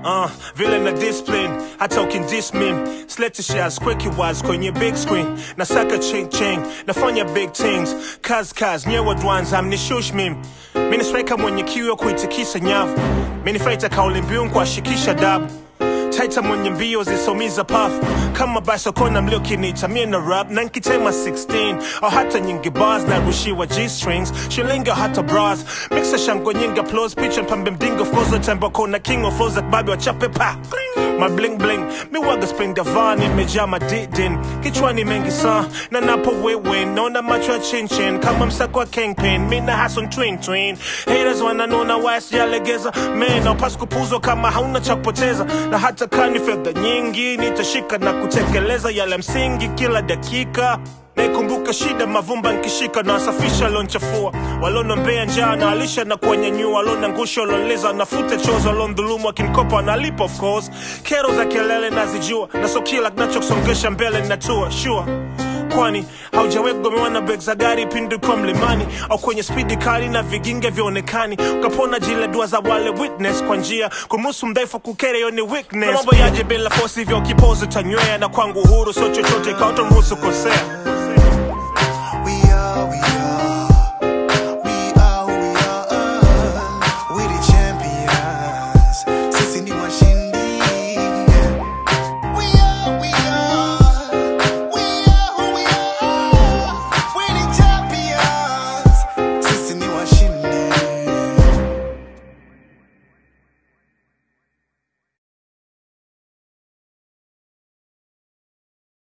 uh, vile na discipline hata ukindis mim slete shares quick was kwenye big screen nasaka ching ching nafanya big things kaz kaz nyewe dwans amnishush mim mini striker mwenye kiu ya kuitikisa nyavu mini fighter kauli mbiu kuashikisha dabu taita mwenye mbio zisomiza pafu kama basokona mliokinita mie na rap na nkitema 16 au hata nyingi bars na rushiwa g-strings shilingi au hata bras mixa shango nyingi applause picha mpambe mdingo of course tembo kona king of flows babi wachape pa my bling bling mi waga spring davan imejaa madidin kichwani mengi saa na napo wewe naona macho ya chinchin kama msako wa kingpin mi na hason twin twin haters wananona waya sijalegeza man aupasi kupuzwa kama hauna cha kupoteza na hata kani fedha nyingi nitashika na kutekeleza yale msingi kila dakika naikumbuka shida mavumba nkishika na wasafisha lonchafua walonombea njaa na alisha na kuwanyanyua walona ngusha waloleza nafute chozo walondhulumu wakinkopa wanalipa of course kero za kelele nazijua na so kila kinachosongesha mbele natua sure kwani haujawahi kugomewa na beg za gari pindi kwa mlimani au kwenye spidi kali na viginge vyaonekani ukapona jile dua za wale witness kwa njia kumuhusu mdhaifu kukere yo ni weakness mambo yaje bila fosi hivyo kipozi tanywea na kwangu uhuru sio chochote kautomruhusu kosea